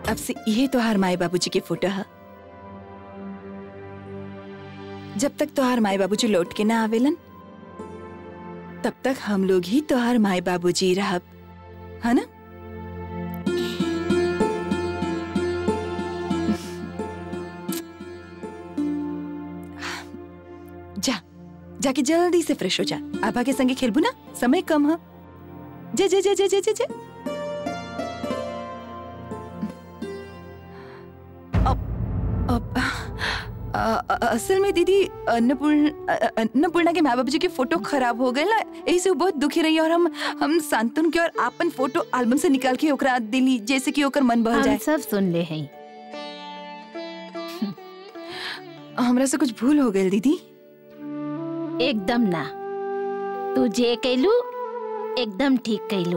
अब से ये तोहार माए बाबूजी की फोटो है जब तक तोहार माए बाबूजी लौट के ना आवेलन तब तक हम लोग ही तोहार माए बाबूजी रहब है ना जा जाके जल्दी से फ्रेश हो जा आभा के संगे खेलबू ना समय कम है जे जे जे जे जे जे जे अब अब अ, अ, असल में दीदी अन्नपूर्ण अ, अ, अन्नपूर्णा के माँ बाबू जी की फोटो खराब हो गए ना यही से वो बहुत दुखी रही और हम हम सांतन के और आपन फोटो एल्बम से निकाल के ओकरा दिली जैसे कि ओकर मन बह हम जाए सब सुन ले हैं हमरा से कुछ भूल हो गई दीदी एकदम ना तू जे कैलू एकदम ठीक कैलू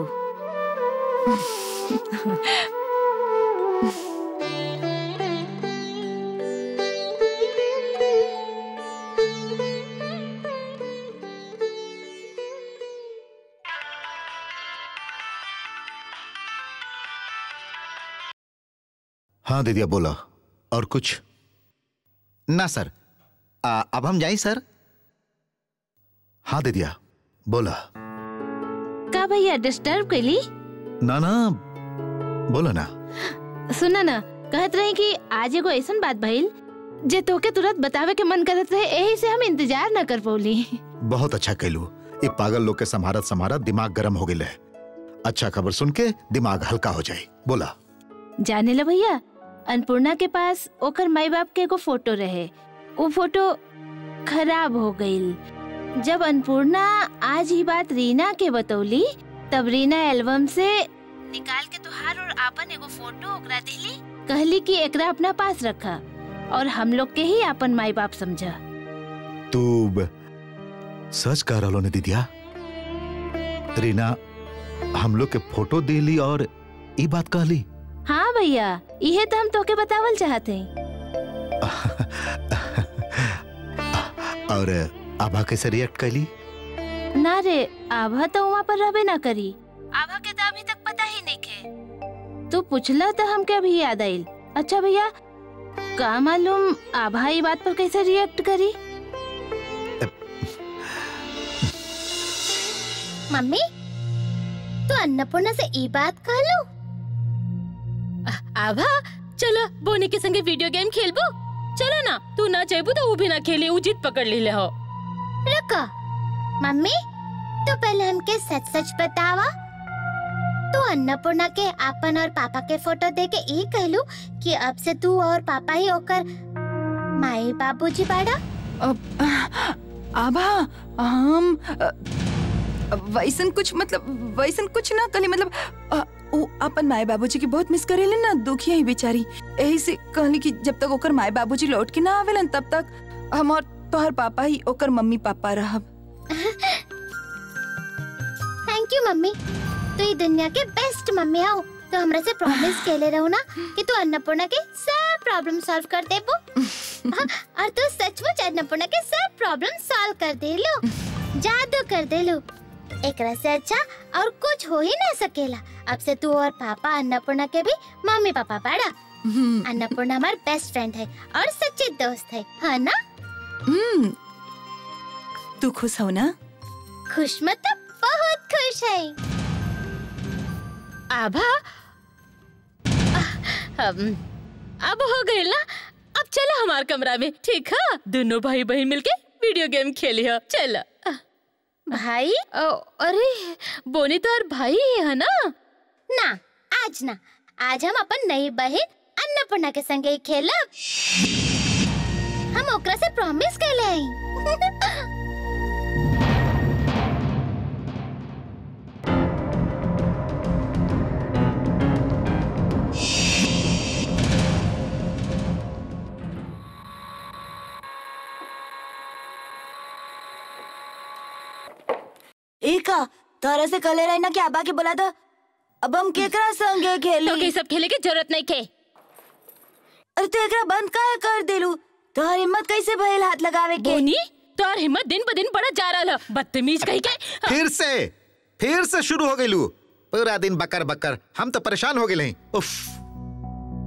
हाँ दीदिया बोला और कुछ ना सर आ, अब हम जाएं सर हाँ दीदिया बोला का भैया डिस्टर्ब कैली ना ना बोला ना सुना ना कहत रही कि आज एगो ऐसन बात भइल जे तोके तुरंत बतावे के मन करत रहे यही से हम इंतजार न कर पौली बहुत अच्छा कैलू ये पागल लोग के संभारत संभारत दिमाग गर्म हो गए अच्छा खबर सुन के दिमाग हल्का हो जाए बोला जाने ला भैया अन्नपूर्णा के पास ओकर माई बाप के एगो फोटो रहे वो फोटो खराब हो गईल जब अन्नपूर्णा आज ही बात रीना के बतौली तब रीना एल्बम से निकाल के तुहार और आपन एगो फोटो ओकरा दिली कहली कि एकरा अपना पास रखा और हम लोग के ही अपन माई बाप समझा तू ब- सच कह रहा ने दीदिया रीना हम लोग के फोटो दिली और ये बात कहली हाँ भैया इहे तो हम तोके बतावल चाहते हैं और आभा कैसे रिएक्ट कैली ना रे आभा तो वहाँ पर रहबे ना करी आभा के तो अभी तक पता ही नहीं खे तू पूछला तो हमके अभी याद आइल अच्छा भैया का मालूम आभा ई बात पर कैसे रिएक्ट करी मम्मी तू अन्नपूर्णा से ई बात कह लो आभा चलो बोनी के संगे वीडियो गेम खेलबो चलो ना तू ना चाहबू तो वो भी ना खेले उ जीत पकड़ ली ले हो रुको मम्मी तो पहले हमके सच सच बतावा तू अन्नपूर्णा के आपन और पापा के फोटो दे के ई कहलू कि अब से तू और पापा ही होकर माई बाबूजी बाड़ा अब आभा हम अ, वैसन कुछ मतलब वैसन कुछ ना कली मतलब अ, उ अपन माए बाबूजी की बहुत मिस करेले ना दुखिया ही बेचारी यही से कहली कि जब तक ओकर माए बाबूजी लौट के ना आवेलन तब तक हम और तोहर पापा ही ओकर मम्मी पापा रहब थैंक यू मम्मी तू ई दुनिया के बेस्ट मम्मी हो तो हमरा से प्रॉमिस केले रहो ना कि तू अन्नपूर्णा के सब प्रॉब्लम सॉल्व कर देबो हाँ, और तू सचमुच अन्नपूर्णा के सब प्रॉब्लम सॉल्व कर दे लो जादू कर दे लो एकरा से अच्छा और कुछ हो ही ना सकेला अब से तू और पापा अन्नपूर्णा के भी मम्मी पापा बाड़ा अन्नपूर्णा हमार बेस्ट फ्रेंड है और सच्ची दोस्त है है ना हम्म तू खुश हो ना खुश मतलब बहुत खुश है आभा अब अब हो गए ना अब चलो हमार कमरा में ठीक है दोनों भाई बहन मिलके वीडियो गेम खेली हो चलो भाई ओ, अरे बोनी तो और भाई ही है ना ना आज ना आज हम अपन नई बहन अन्नपूर्णा के संगे ही खेलब हम ओकरा से प्रॉमिस कैले हई एका तोरा से कले रही ना कि आबा के बोला था अब हम केकरा संगे खेली तो के सब खेले की जरूरत नहीं खे अरे तू एकरा बंद काहे कर देलू तोहर हिम्मत कैसे भइल हाथ लगावे के बोनी तोर हिम्मत दिन ब दिन बढ़त जा रहा है बदतमीज कही के फिर से फिर से शुरू हो गई लू पूरा दिन बकर बकर हम तो परेशान हो गए हैं उफ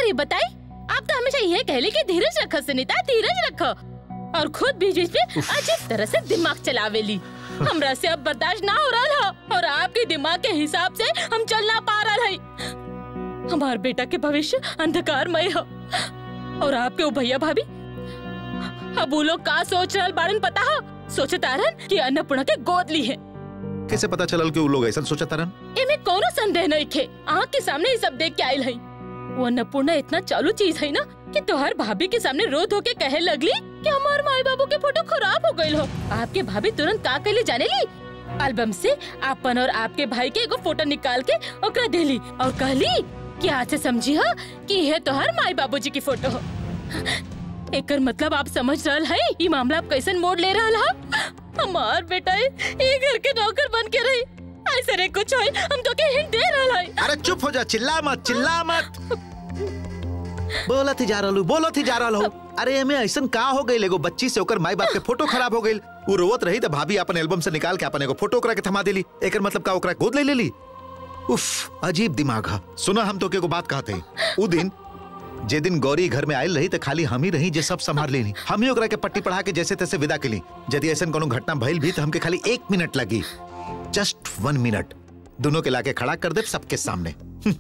करी बताई आप तो हमेशा यह कहली कि धीरज रखो सुनीता धीरज रखो और खुद बीच बीच में अजीब तरह से दिमाग चलावेली हमरा से अब बर्दाश्त ना हो रहा था और आपके दिमाग के हिसाब से हम चल ना पा रहा है हमार बेटा के भविष्य अंधकारमय है और आपके वो भैया भाभी अब वो लोग का सोच रहा बारन पता है सोचे तारन कि अन्नपूर्णा के गोद ली है कैसे पता चलल कि वो लोग ऐसा सोचा तारन एमे कोनो संदेह नहीं थे आँख के सामने ये सब देख के आयल है वो अन्नपूर्णा इतना चालू चीज है ना कि तोहर भाभी के सामने रो धो के कहे लगली कि हमार माई बाबू के फोटो खराब हो गई हो आपके भाभी तुरंत का कहली जाने ली एल्बम से आपन और आपके भाई के एगो फोटो निकाल के ओकरा देली और कहली कि आज से समझी हो कि यह तोहर माई बाबूजी की फोटो हो एकर मतलब आप समझ रहल है ये मामला आप कैसन मोड़ ले रहल है हमार बेटा ये घर के नौकर बन के रही ऐसे रे कुछ होई हम तो के हिंट दे रहल है अरे चुप हो जा चिल्ला मत चिल्ला मत बोलत ही जा रहलू बोलत ही जा रहल हो अरे एमे ऐसन का हो गई एगो बच्ची से ओकर माई बाप के फोटो खराब हो गई वो रोवत रही तो भाभी अपन एल्बम से निकाल के अपन एगो फोटो ओकरा के थमा देली एकर मतलब का ओकरा गोद ले लेली उफ अजीब दिमाग है सुना हम तो के एगो बात कहते उ दिन जे दिन गौरी घर में आयल रही तो खाली हम ही रही जे सब संभाल लेनी हम ही ओकरा के पट्टी पढ़ा के जैसे तैसे विदा केली यदि ऐसा कोनो घटना भइल भी तो हमके खाली एक मिनट लगी जस्ट वन मिनट दोनों के लाके खड़ा कर दे सबके सामने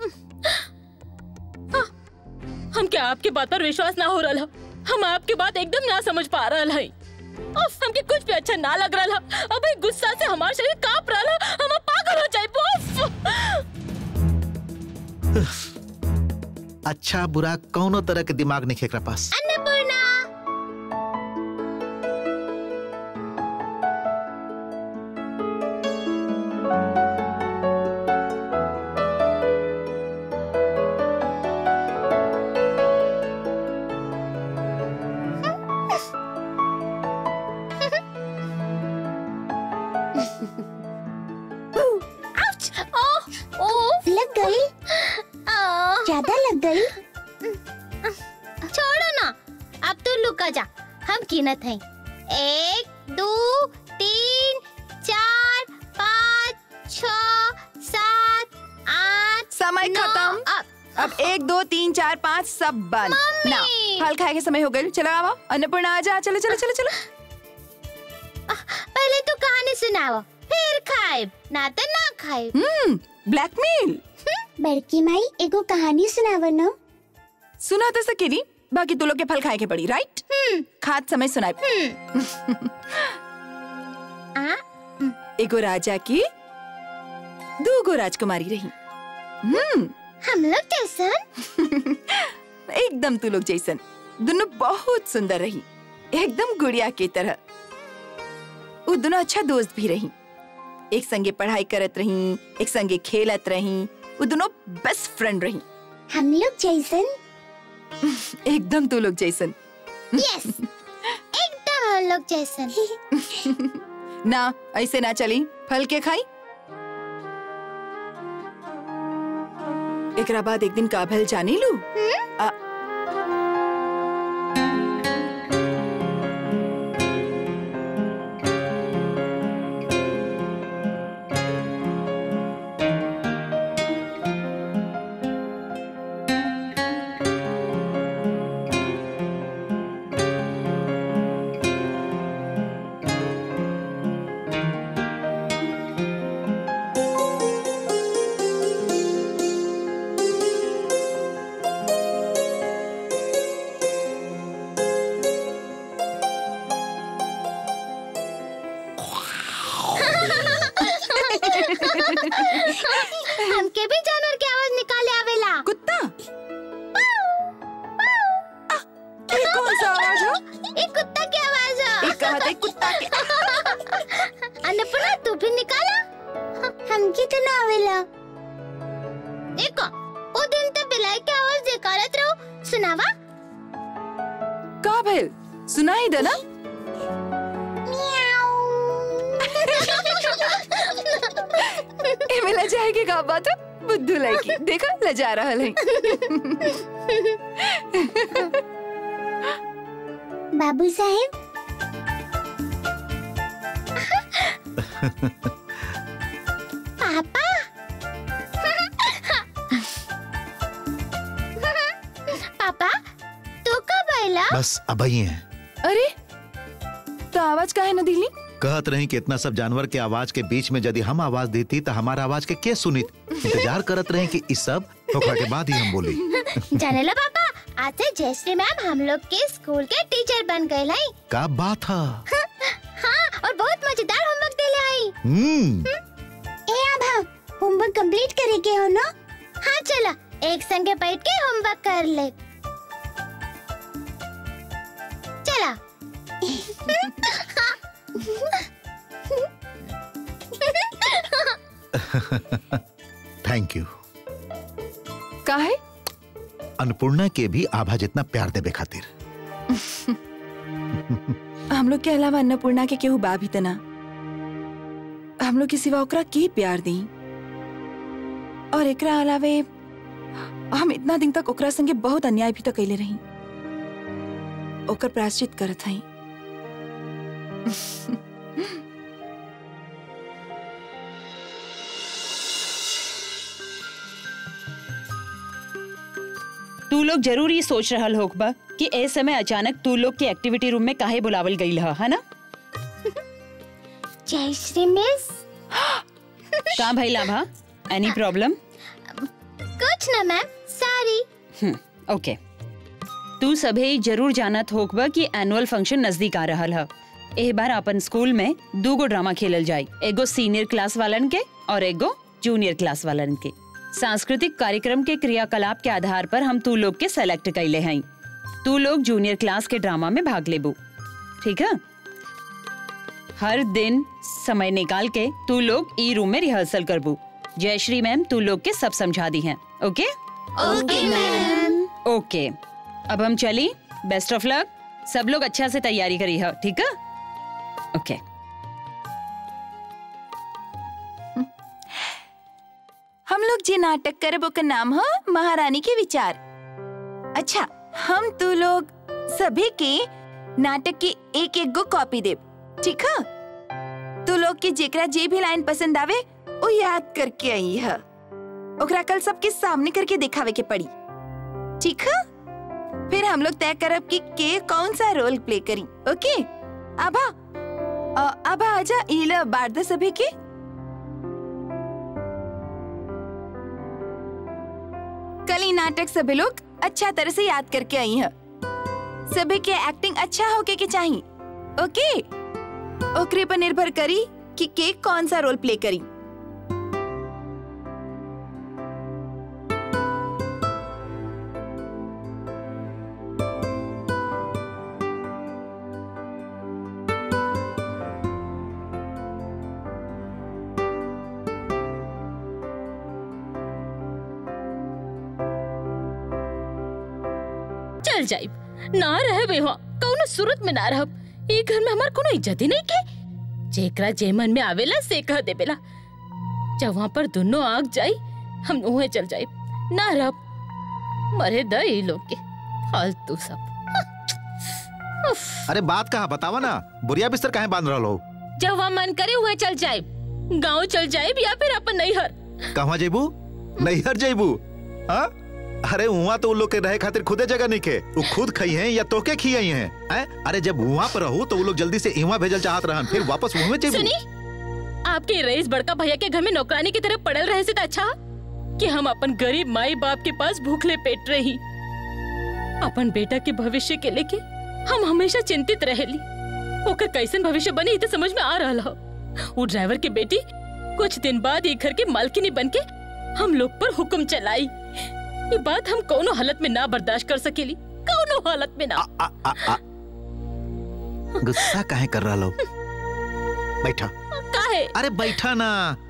हम क्या आपके बात पर विश्वास ना हो रहा है हम आपकी बात एकदम ना समझ पा रहा है उफ, हमके कुछ भी अच्छा ना लग रहा है अबे गुस्सा से हमारा शरीर कांप रहा है हम अब पागल हो जाए अच्छा बुरा कौनो तरह के दिमाग नहीं एकरा पास अन्नपूर्णा आउच! ओह, ओह, लग गई ज्यादा लग गई छोड़ो ना अब तू लुका जा हम गिनत हैं एक दो तीन चार पाँच छ सात आठ समय नौ, खत्म अब अब एक दो तीन चार पाँच सब बंद मम्मी! ना फल खाए के समय हो गए चलो आओ अन्नपूर्णा आ जा चलो चलो चलो चलो पहले तो कहानी सुनाओ फिर खाए ना तो ना खाए हम्म ब्लैकमेल बड़की माई एगो कहानी सुनावो न सुना तो सकेली बाकी तू लोग के फल खाए के पड़ी राइट खाद समय सुनाए आ एगो राजा की दूगो राजकुमारी रही हम्म हम लोग कैसन एकदम तू लोग जैसन दोनों बहुत सुंदर रही एकदम गुड़िया की तरह वो दोनों अच्छा दोस्त भी रही एक संगे पढ़ाई करत रही एक संगे खेलत रही वो दोनों बेस्ट फ्रेंड रही हम लोग जैसन एकदम तू लोग जैसन यस एकदम हम लोग जैसन ना ऐसे ना चली फल के खाई एकरा बाद एक दिन का भल जाने लू आ, हमके भी जानवर की आवाज निकाले आवेला कुत्ता आ, ये कौन सा आवाज हो एक कुत्ता की आवाज है एक कहा था एक कुत्ता के अन्नपूर्णा तू भी निकाला हमके तो ना आवेला देखो वो दिन तो बिलाई की आवाज निकालत रहो सुनावा का भइल सुनाई दे ना ए में लजाए के का बात है बुद्धू लड़की देखा लजा रहल है बाबू साहेब पापा पापा तू कब आयला बस अब ही है अरे तो आवाज काहे न दिली कहत रही कि इतना सब जानवर के आवाज के बीच में यदि हम आवाज देती तो हमारा आवाज के के सुनित इंतजार करत रहे कि इस सब होखला के बाद ही हम बोली जाने ला पापा आज से जयश्री मैम हम लोग के स्कूल के टीचर बन गए लाई का बात है हाँ और बहुत मजेदार होमवर्क देले आई हम्म ए अब हम होमवर्क कंप्लीट करेंगे हो ना हाँ चला एक संगे बैठ के होमवर्क कर ले चला थैंक यू काहे अन्नपूर्णा के भी आभा जितना प्यार देवे खातिर हम लोग के अलावा अन्नपूर्णा के केहू बा भी तना हम लोग के सिवा ओकरा के प्यार दी और एकरा अलावे हम इतना दिन तक ओकरा संगे बहुत अन्याय भी तो कैले रही ओकर प्रायश्चित करत हई तू लोग जरूर ये सोच रहल होगा कि ए समय अचानक तू लोग के एक्टिविटी रूम में काहे बुलावल गई है है ना जयश्री मिस का भाई लाभा एनी प्रॉब्लम कुछ ना मैम सॉरी ओके तू सभे जरूर जानत होगा कि एनुअल फंक्शन नजदीक आ रहल है एह बार अपन स्कूल में दू गो ड्रामा खेलल जाए एगो सीनियर क्लास वालन के और एगो जूनियर क्लास वालन के सांस्कृतिक कार्यक्रम के क्रियाकलाप के आधार पर हम तू लोग के सेलेक्ट कैले हैं तू लोग जूनियर क्लास के ड्रामा में भाग लेबू ठीक है हर दिन समय निकाल के तू लोग ई रूम में रिहर्सल करबू जयश्री मैम तू लोग के सब समझा दी हैं ओके ओके मैम ओके अब हम चली बेस्ट ऑफ लक सब लोग अच्छा से तैयारी करी है ठीक है ओके हम लोग जे नाटक करब ओकर नाम हो महारानी के विचार अच्छा हम तू लोग सभी के नाटक की एक एक गो कॉपी देब ठीक है तू लोग के जेकरा जे भी लाइन पसंद आवे वो याद करके आई है ओकरा कल सबके सामने करके दिखावे के पड़ी ठीक है फिर हम लोग तय करब कि के कौन सा रोल प्ले करी ओके आभा अ, आभा आजा इला बारदा सभी के कल ही नाटक सभी लोग अच्छा तरह से याद करके आई है सभी के एक्टिंग अच्छा होके के चाहिए ओके ओकरे पर निर्भर करी कि के कौन सा रोल प्ले करी चल जाइब ना रहे बे वहाँ कौनो सूरत में ना रहब ई घर में हमार कोनो इज्जत ही नहीं के जेकरा जे मन में आवेला से कह देवेला जब वहाँ पर दोनों आग जाई हम उहे चल जाइब ना रहब मरे द ई लोग के फालतू सब उफ, अरे बात कहा बतावा ना बुरिया बिस्तर काहे बांध रहा हो जब वहाँ मन करे उहे चल जाइब गाँव चल जाइब या फिर अपन नैहर कहवा जेबू नैहर जेबू हाँ अरे वहाँ तो उन लोग के रहे खातिर खुदे जगह नहीं के वो खुद खाई हैं या तोके खियाई हैं हैं? अरे जब वहाँ पर रहू तो वो लोग जल्दी से इवा भेजल चाहत रहन फिर वापस वहाँ में जेबू सुनी आपके रईस बड़का भैया के घर में नौकरानी की तरह पड़ल रहे से तो अच्छा कि हम अपन गरीब माई बाप के पास भूखले पेट रही अपन बेटा के भविष्य के लेके हम हमेशा चिंतित रहेली ओकर कैसन भविष्य बनी ई तो समझ में आ रहा हो वो ड्राइवर की बेटी कुछ दिन बाद ये घर के मालकिनी बन के हम लोग पर हुक्म चलाई ये बात हम कोनो हालत में ना बर्दाश्त कर सकेली कोनो हालत में ना आ, आ, आ। गुस्सा काहे कर रहा लो बैठा काहे अरे बैठा ना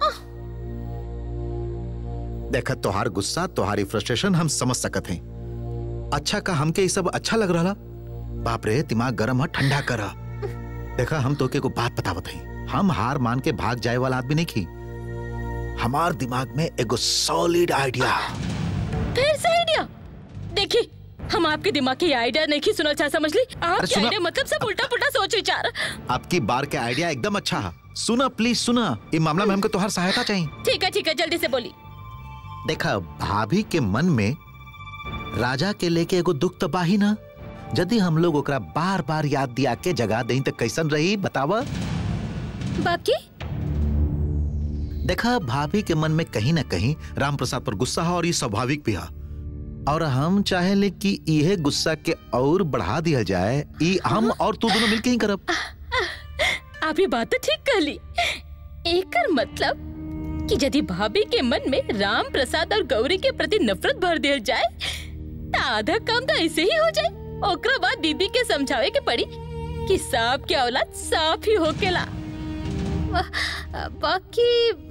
देखा तोहार गुस्सा तुम्हारी फ्रस्ट्रेशन हम समझ सकत हैं अच्छा का हमके ये सब अच्छा लग रहा बाप रे दिमाग गरम है ठंडा कर देखा हम तोके को बात बतावत हैं हम हार मान के भाग जाए वाला आदमी नहीं की हमार दिमाग में एगो सॉलिड आइडिया फिर से आइडिया देखिए हम आपके दिमाग की आइडिया नहीं सुनना चाह समझ ली आपके सुनो। आइडिया मतलब सब उल्टा पुल्टा सोच विचार आपकी बार के आइडिया एकदम अच्छा है सुना प्लीज सुना ये मामला में हमको तुम्हार सहायता चाहिए ठीक है ठीक है जल्दी से बोली देखा भाभी के मन में राजा के लेके एगो दुख तो बाही ना यदि हम लोग ओकरा बार बार याद दिया के जगा दें तो कैसन रही बतावा बाकी देखा भाभी के मन में कहीं ना कहीं राम प्रसाद पर गुस्सा है और ये स्वाभाविक भी है और हम चाहे कि यह गुस्सा के और बढ़ा दिया जाए ई हम और तू दोनों मिलके ही करब आप ये बात तो ठीक कहली एकर मतलब कि यदि भाभी के मन में राम प्रसाद और गौरी के प्रति नफरत भर दिया जाए तो आधा काम तो ऐसे ही हो जाए ओकरा बाद दीदी के समझावे के पड़ी कि सांप के औलाद साफ ही होकेला बा- बाकी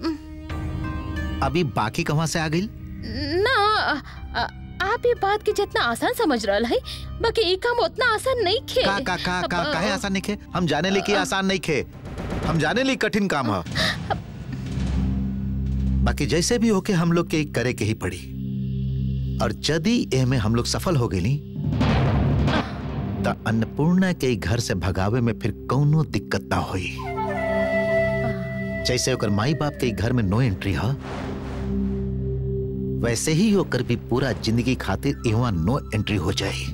अभी बाकी कहाँ से आ गई ना आ- आप ये बात के जितना आसान समझ रहा है बाकी ये काम उतना आसान नहीं खे का का का का काहे आसान नहीं खे हम जाने ली कि आसान नहीं खे हम जाने ली कठिन काम है बाकी जैसे भी होके हम लोग के ई करे के ही पड़ी और यदि एह में हम लोग सफल हो गई तो अन्नपूर्णा के ई घर से भगावे में फिर कौनो दिक्कत ना होई जैसे ओकर माई बाप के ई घर में नो एंट्री है वैसे ही होकर भी पूरा जिंदगी खातिर इहवा नो एंट्री हो जाए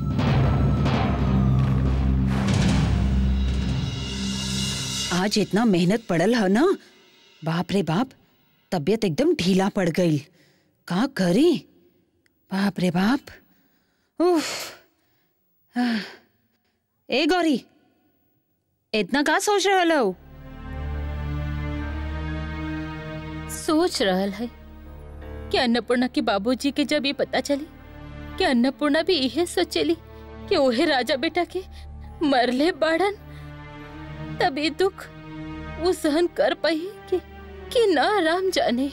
आज इतना मेहनत पड़ल है ना बाप रे बाप तबीयत एकदम ढीला पड़ गई का करी बाप रे बाप उफ आह। ए गौरी इतना का सोच रहल हो सोच रहल है कि अन्नपूर्णा के बाबूजी के जब ये पता चली कि अन्नपूर्णा भी यही सोचेली कि ओहे राजा बेटा के मरले बाड़न तब ये दुख वो सहन कर पाई कि कि ना राम जाने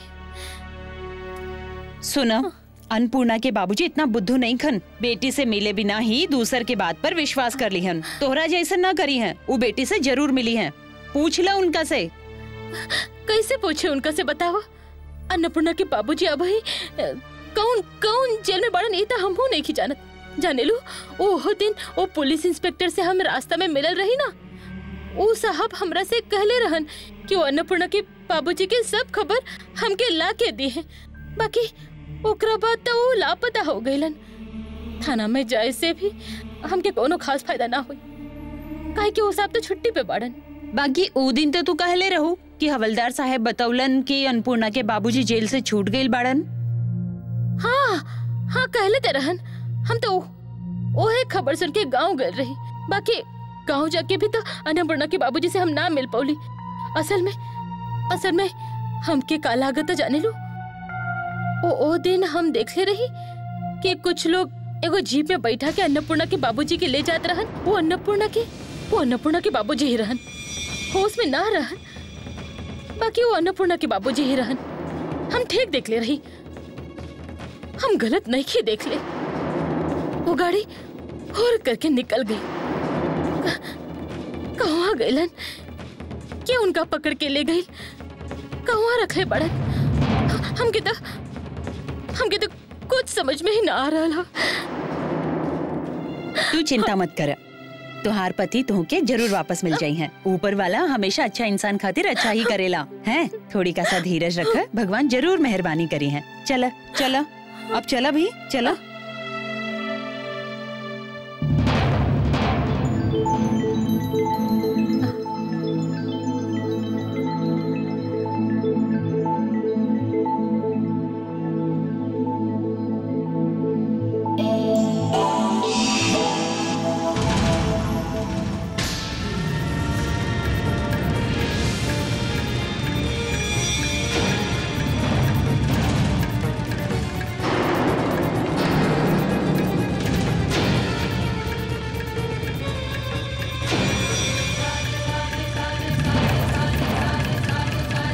सुना अन्नपूर्णा के बाबूजी इतना बुद्धू नहीं खन बेटी से मिले बिना ही दूसर के बात पर विश्वास कर ली हन तोहरा जैसे ना करी हैं वो बेटी से जरूर मिली हैं पूछ ला उनका से कैसे पूछे उनका से बताओ अन्नपूर्णा के बाबूजी अब ही अ, कौन कौन जेल में बाड़न ये तो हमहू नहीं की जानत जाने लो ओहो दिन वो पुलिस इंस्पेक्टर से हम रास्ता में मिलल रही ना वो साहब हमरा से कहले रहन कि वो अन्नपूर्णा के बाबूजी के सब खबर हमके ला के दी है बाकी ओकरा बाद तो वो लापता हो गईलन थाना में जाए से भी हमके कोनो खास फायदा ना हुई काहे कि वो साहब तो छुट्टी पे बाड़न बाकी ओ दिन तो तू कहले रहू कि हवलदार साहब बतौलन कि अन्नपूर्णा के बाबूजी जेल से छूट गईल बाड़न हाँ हाँ कहले ते रहन हम तो ओहे खबर सुन के गांव गए रही बाकी गांव जाके भी तो अन्नपूर्णा के बाबूजी से हम ना मिल पौली असल में असल में हमके का लागत जाने लो ओ ओ दिन हम देखले रही कि कुछ लोग एगो जीप में बैठा के अन्नपूर्णा के बाबूजी के ले जात रहन वो अन्नपूर्णा के वो अन्नपूर्णा के बाबूजी ही रहन होश में ना रहन बाकी वो अन्नपूर्णा के बाबूजी ही रहन हम ठीक देख ले रही हम गलत नहीं की देख ले वो गाड़ी और करके निकल गई क- कहवा गईलन के उनका पकड़ के ले गई कहवा रखे बड़न हमके तो हमके तो कुछ समझ में ही ना आ रहा तू चिंता मत कर तुहार पति तुहके जरूर वापस मिल जाई हैं ऊपर वाला हमेशा अच्छा इंसान खातिर अच्छा ही करेला हैं थोड़ी का सा धीरज रख भगवान जरूर मेहरबानी करी हैं चला चला अब चला भी चला